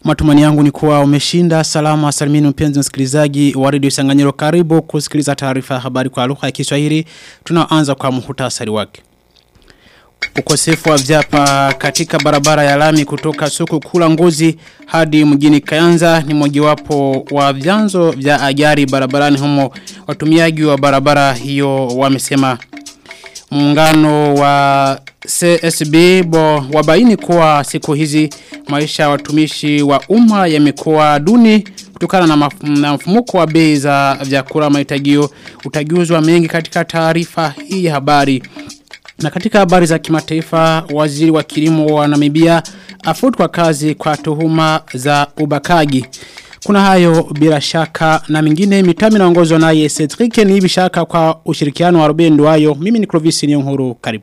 Matumani yangu ni kuwa umeshinda salama salimini mpenzi msikilizaji wa redio Sanganyiro karibu kusikiliza taarifa ya habari kwa lugha ya Kiswahili. Tunaanza kwa muhtasari wake. Ukosefu wa vyapa katika barabara ya lami kutoka soko kula ngozi hadi mjini Kayanza ni mojawapo wa vyanzo vya ajali barabarani humo. Watumiaji wa barabara hiyo wamesema muungano wa CSB bo wabaini kuwa siku hizi maisha ya watumishi wa umma yamekuwa duni kutokana na, maf na mfumuko wa bei za vyakula mahitajio utaguzwa mengi katika taarifa hii ya habari. Na katika habari za kimataifa waziri wa kilimo wa Namibia afutwa kazi kwa tuhuma za ubakaji. Kuna hayo bila shaka na mingine mitami naongozwa naye Cedric ni hivi shaka kwa ushirikiano wa Ruben wayo. Mimi ni Clovis Nyonguru karibu.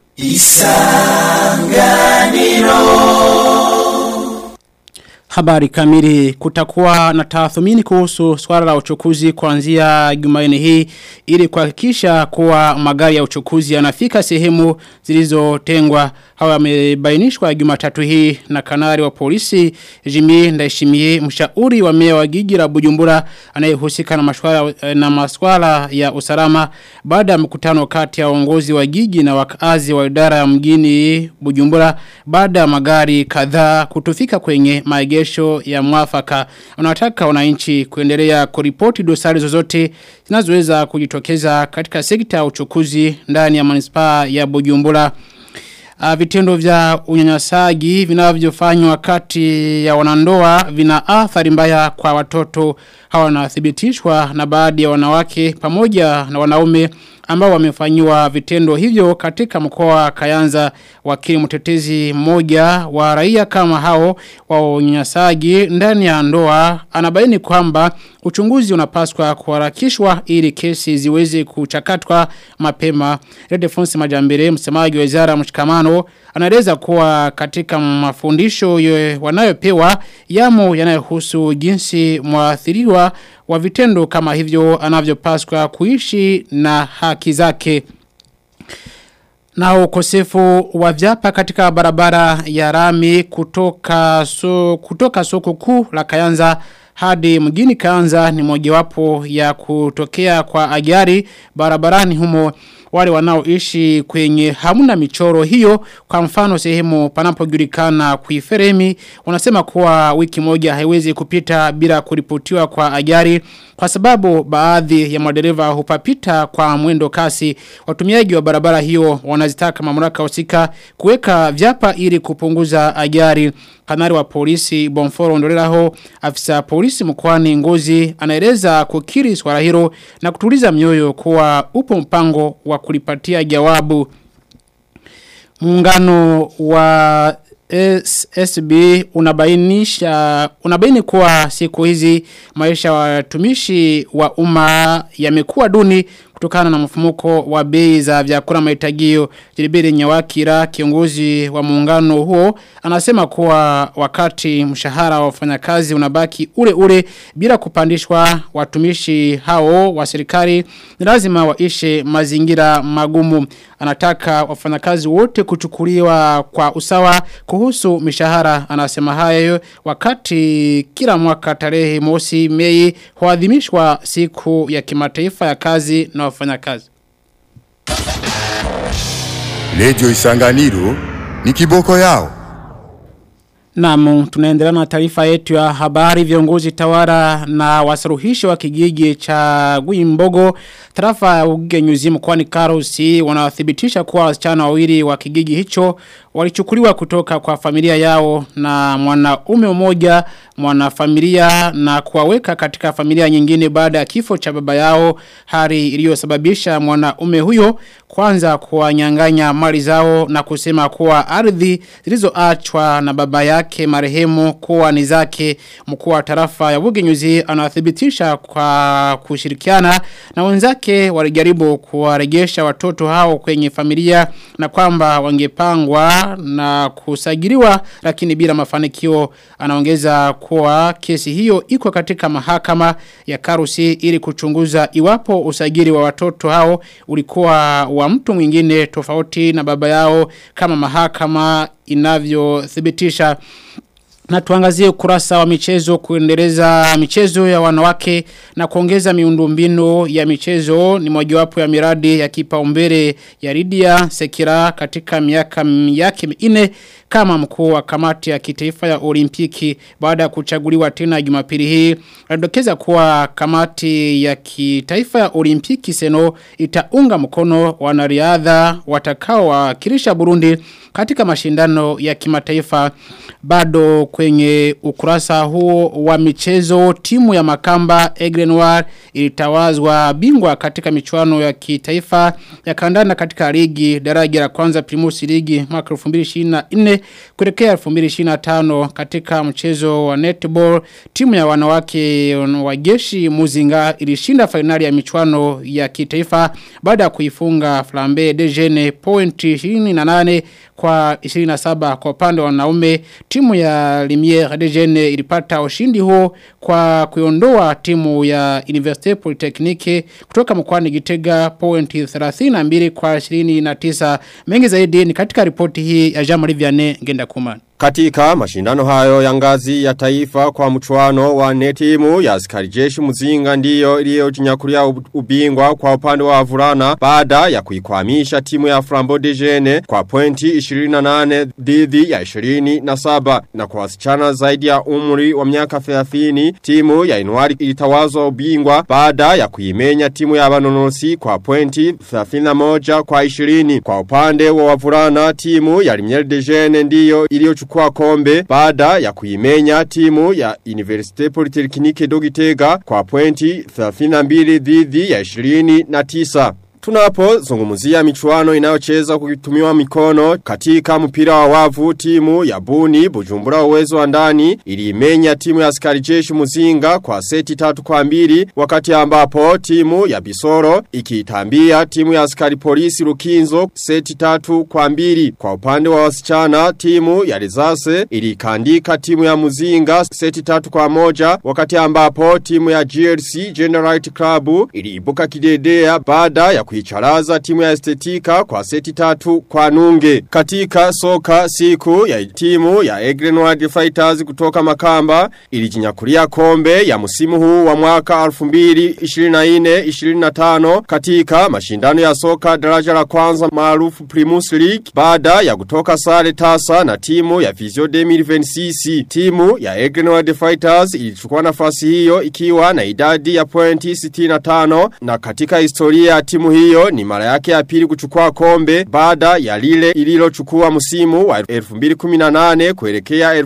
Isanganiro Habari kamili kutakuwa na tathmini kuhusu swala la uchukuzi kuanzia Jumanne hii ili kuhakikisha kuwa magari ya uchukuzi yanafika sehemu zilizotengwa hawa yamebainishwa Jumatatu hii na kanari wa polisi Jimmy Ndaishimie mshauri wa meya wa gigi la Bujumbura anayehusika na masuala na masuala ya usalama baada ya mkutano kati ya uongozi wa gigi na wakazi wa idara ya mjini Bujumbura baada ya magari kadhaa kutufika kwenye maegesho marejesho ya mwafaka. Unataka wananchi kuendelea kuripoti dosari zozote zinazoweza kujitokeza katika sekta ya uchukuzi ndani ya manispaa ya Bujumbura. Uh, vitendo vya unyanyasaji vinavyofanywa kati ya wanandoa vina athari mbaya kwa watoto hawa wanathibitishwa na baadhi ya wanawake pamoja na wanaume ambao wamefanyiwa vitendo hivyo katika mkoa wa Kayanza wakili mtetezi mmoja wa raia kama hao wa unyanyasaji ndani ya ndoa anabaini kwamba uchunguzi unapaswa kuharakishwa ili kesi ziweze kuchakatwa mapema. Redefonsi Majambere msemaji wa Wizara Mshikamano anaeleza kuwa katika mafundisho wanayopewa yamo yanayohusu jinsi mwathiriwa wa vitendo kama hivyo anavyopaswa kuishi na haki zake. Na ukosefu wa vyapa katika barabara ya rami kutoka, so, kutoka soko kuu la kayanza hadi mjini kayanza ni mojawapo ya kutokea kwa ajari barabarani humo wale wanaoishi kwenye hamuna michoro hiyo kwa mfano sehemu panapojulikana kuiferemi wanasema kuwa wiki moja haiwezi kupita bila kuripotiwa kwa ajari kwa sababu baadhi ya madereva hupapita kwa mwendo kasi watumiaji wa barabara hiyo wanazitaka mamlaka husika kuweka vyapa ili kupunguza ajari kanari wa polisi Bonforo Ndoleraho afisa polisi mkoani Ngozi anaeleza kukiri swala hilo na kutuliza mioyo kuwa upo mpango wa kulipatia jawabu muungano wa SSB unabainisha unabaini kuwa siku hizi maisha wa watumishi wa umma yamekuwa duni kutokana na mfumuko wa bei za vyakula mahitajio Jilibiri Nyawakira kiongozi wa muungano huo anasema kuwa wakati mshahara wa wafanyakazi unabaki ule ule bila kupandishwa watumishi hao wa serikali ni lazima waishe mazingira magumu anataka wafanyakazi wote kuchukuliwa kwa usawa kuhusu mishahara anasema hayo wakati kila mwaka tarehe mosi Mei huadhimishwa siku ya kimataifa ya kazi na wafanyakazi. Radio Isanganiro ni kiboko yao. Naam, tunaendelea na taarifa yetu ya habari viongozi tawara na wasaruhishi wa kijiji cha Guimbogo tarafa ya Ugenyuzi mkoani Karusi wanathibitisha kuwa wasichana wawili wa kijiji hicho walichukuliwa kutoka kwa familia yao na mwanaume mmoja mwanafamilia na kuwaweka katika familia nyingine baada ya kifo cha baba yao hali iliyosababisha mwanaume huyo kwanza kuwanyang'anya mali zao na kusema kuwa ardhi zilizoachwa na baba yake marehemu kuwa ni zake mkuu wa tarafa ya Bugenyuzi anathibitisha kwa kushirikiana na wenzake walijaribu kuwarejesha watoto hao kwenye familia na kwamba wangepangwa na kusajiliwa lakini bila mafanikio anaongeza kuwa kesi hiyo iko katika mahakama ya Karusi ili kuchunguza iwapo usajili wa watoto hao ulikuwa wa mtu mwingine tofauti na baba yao kama mahakama inavyothibitisha Na tuangazie ukurasa wa michezo kuendeleza michezo ya wanawake na kuongeza miundombinu ya michezo ni mojawapo ya miradi ya kipaumbele ya Lydia Sekira katika miaka yake minne kama mkuu wa kamati ya kitaifa ya olimpiki baada ya kuchaguliwa tena Jumapili hii alidokeza kuwa kamati ya kitaifa ya olimpiki seno itaunga mkono wanariadha watakao wakilisha Burundi katika mashindano ya kimataifa bado kwenye ukurasa huo wa michezo timu ya makamba Egrenoir ilitawazwa bingwa katika michuano ya kitaifa ya kandanda katika ligi daraja la kwanza Primus ligi mwaka 2024 kuelekea 2025 katika mchezo wa netball timu ya wanawake wa jeshi Muzinga ilishinda fainali ya michuano ya kitaifa baada ya kuifunga Flambe de Jene point 28 kwa 27 kwa upande wa wanaume timu ya Limiere de Jene ilipata ushindi huo kwa kuiondoa timu ya Université Polytechnique kutoka mkoani Gitega point 32 kwa 29 mengi zaidi ni katika ripoti hii ya Jean-Marie Vianney Ngenda Kumana katika mashindano hayo ya ngazi ya taifa kwa mchuano wa netimu ya askari jeshi muzinga ndiyo iliyojinyakulia ubingwa kwa upande wa avulana baada ya kuikwamisha timu ya Flambeau de Jene kwa pointi 28 dhidi ya 27 na kwa wasichana zaidi ya umri wa miaka 30 timu ya Inuari ilitawazwa ubingwa baada ya kuimenya timu ya Banonosi kwa pointi 31 kwa 20 kwa upande wa wavulana timu ya Limiere de Jene ndiyo iliyochukua kwa kombe baada ya kuimenya timu ya Universite Polytechnique Dogitega kwa pointi 32 dhidi ya 29. Tunapo zungumuzia michuano inayocheza kutumiwa mikono katika mpira wa wavu timu ya Buni Bujumbura uwezo wa ndani iliimenya timu ya askari jeshi Muzinga kwa seti tatu kwa mbili wakati ambapo timu ya Bisoro ikiitambia timu ya askari polisi Lukinzo seti tatu kwa mbili kwa upande wa wasichana timu ya Rizase ilikandika timu ya Muzinga seti tatu kwa moja wakati ambapo timu ya GLC Generalite Club iliibuka kidedea baada ya kuicharaza timu ya estetika kwa seti tatu kwa nunge. Katika soka siku ya timu ya Egrenoid Fighters kutoka makamba ilijinyakulia kombe ya musimu huu wa mwaka 2024-25 katika mashindano ya soka daraja la kwanza maarufu Primus League baada ya kutoka sare tasa na timu ya Visio 2026. Timu ya Egrenoid Fighters ilichukua nafasi hiyo ikiwa na idadi ya pointi 65 na katika historia ya timu hiyo ni mara yake ya pili kuchukua kombe baada ya lile ililochukua msimu wa 2018 kuelekea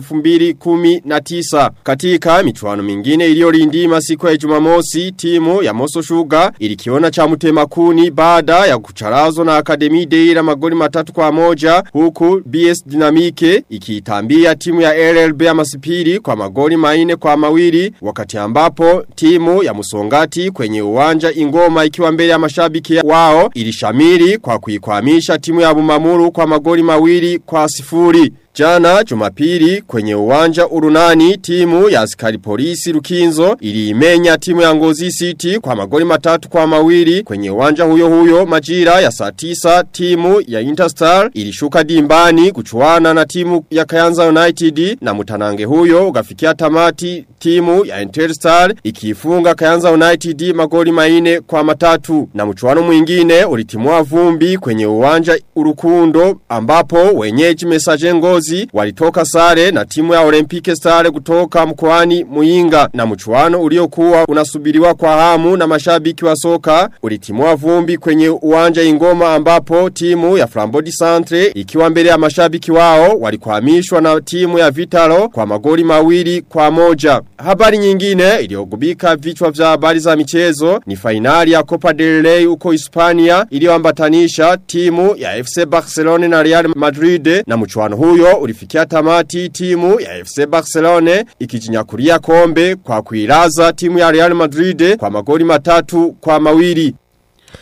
2019. Katika michuano mingine iliyolindima siku ya Jumamosi, timu ya Moso Sugar ilikiona cha mtemakuni baada ya kucharazwa na Akademi Deira magoli matatu kwa moja huku BS Dynamique ikiitambia timu ya LLB ya Masipiri kwa magoli maine kwa mawili wakati ambapo timu ya Musongati kwenye uwanja Ingoma ikiwa mbele ya mashabiki wao ilishamiri kwa kuikwamisha timu ya Bumamuru kwa magoli mawili kwa sifuri. Jana jumapili kwenye uwanja urunani timu ya askari polisi Lukinzo iliimenya timu ya Ngozi City kwa magoli matatu kwa mawili kwenye uwanja huyo huyo majira ya saa tisa timu ya Interstar ilishuka dimbani kuchuana na timu ya Kayanza United na mutanange huyo ukafikia tamati timu ya Interstar ikifunga Kayanza United magoli maine kwa matatu na mchuano mwingine ulitimua vumbi kwenye uwanja urukundo ambapo wenyeji mesaje ngozi walitoka sare na timu ya Olympique Stare kutoka mkoani Muinga na mchuano uliokuwa unasubiriwa kwa hamu na mashabiki wa soka ulitimua vumbi kwenye uwanja ingoma ambapo timu ya Flambodi Centre ikiwa mbele ya mashabiki wao walikuhamishwa na timu ya Vitalo kwa magoli mawili kwa moja. Habari nyingine iliyogubika vichwa vya habari za michezo ni fainali ya Copa del Rey huko Hispania iliyoambatanisha timu ya FC Barcelona na Real Madrid na mchuano huyo ulifikia tamati timu ya FC Barcelona ikijinyakulia kombe kwa kuilaza timu ya Real Madrid kwa magoli matatu kwa mawili.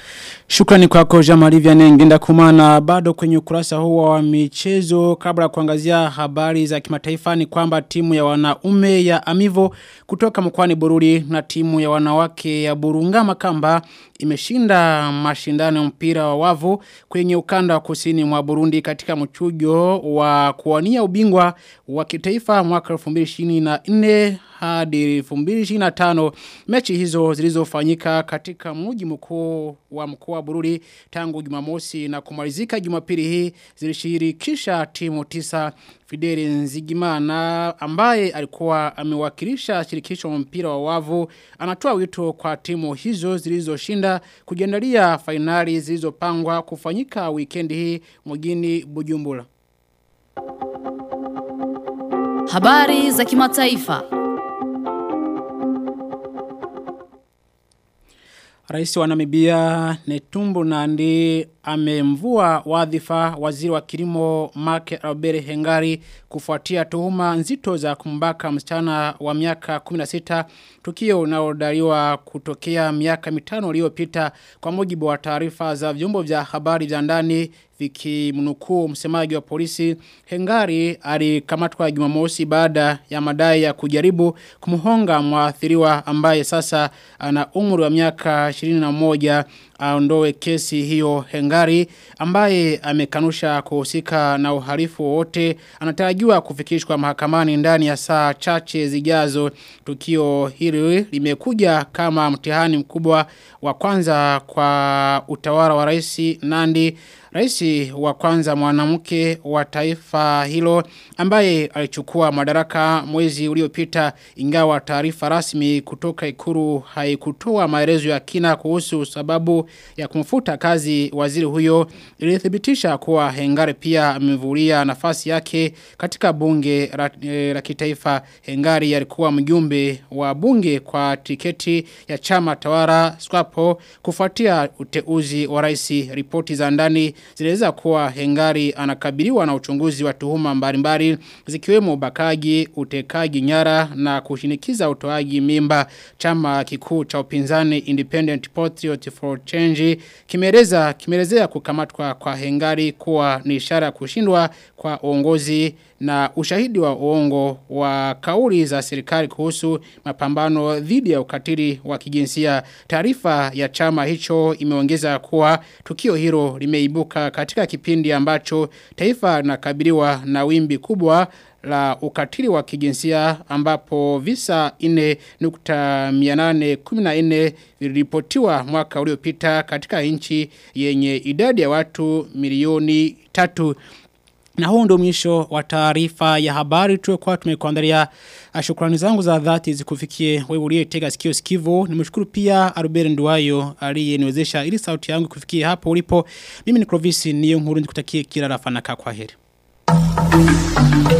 Shukrani kwako Jamali Vianney ngenda kumana bado kwenye ukurasa huu wa michezo kabla kuangazia habari za kimataifa ni kwamba timu ya wanaume ya Amivo kutoka mkwani Bururi na timu ya wanawake ya Burunga Makamba imeshinda mashindano ya mpira wa wavu kwenye ukanda wa kusini mwa Burundi katika mchujo wa kuwania ubingwa wa kitaifa mwaka 2024 hadi 2025 mechi hizo zilizofanyika katika mji mkuu wa mkoa wa Bururi tangu Jumamosi na kumalizika Jumapili hii zilishirikisha timu tisa Fideli Nzigimana ambaye alikuwa amewakilisha shirikisho mpira wa wavu anatoa wito kwa timu hizo zilizoshinda kujiandalia fainali zilizopangwa kufanyika wikendi hii mjini Bujumbura. Habari za kimataifa. Rais wa Namibia Netumbo Nandi amemvua wadhifa waziri wa kilimo Mark Albert Hengari kufuatia tuhuma nzito za kumbaka msichana wa miaka 16 tukio unaodaiwa kutokea miaka mitano iliyopita kwa mujibu wa taarifa za vyombo vya habari vya ndani vikimnukuu msemaji wa polisi Hengari alikamatwa Jumamosi baada ya madai ya kujaribu kumhonga mwathiriwa ambaye sasa ana umri wa miaka 21 aondoe kesi hiyo Hengari ambaye amekanusha kuhusika na uhalifu wote anatarajiwa kufikishwa mahakamani ndani ya saa chache zijazo tukio hili limekuja kama mtihani mkubwa wa kwanza kwa utawala wa rais Nandi Raisi wa kwanza mwanamke wa taifa hilo ambaye alichukua madaraka mwezi uliopita ingawa taarifa rasmi kutoka ikuru haikutoa maelezo ya kina kuhusu sababu ya kumfuta kazi waziri huyo ilithibitisha kuwa Hengari pia amevulia nafasi yake katika bunge la, e, la kitaifa Hengari alikuwa mjumbe wa bunge kwa tiketi ya chama tawara Swapo kufuatia uteuzi wa rais ripoti za ndani ziliweza kuwa Hengari anakabiliwa na uchunguzi wa tuhuma mbalimbali zikiwemo ubakaji, utekaji nyara na kushinikiza utoaji mimba. Chama kikuu cha upinzani Independent Patriot for Change kimeeleza kimeelezea kukamatwa kwa Hengari kuwa ni ishara ya kushindwa kwa uongozi na ushahidi wa uongo wa kauli za serikali kuhusu mapambano dhidi ya ukatili wa kijinsia. Taarifa ya chama hicho imeongeza kuwa tukio hilo limeibuka katika kipindi ambacho taifa linakabiliwa na wimbi kubwa la ukatili wa kijinsia ambapo visa 4.814 viliripotiwa mwaka uliopita katika nchi yenye idadi ya watu milioni tatu. Na huu ndo mwisho wa taarifa ya habari tuliokuwa tumekuandalia. Shukrani zangu za dhati zikufikie wewe uliyetega sikio sikivu. Nimshukuru pia Albert Nduwayo aliyeniwezesha ili sauti yangu kufikia hapo ulipo. Mimi ni Clovis niyo nkuru nikutakie kila rafana kwa heri.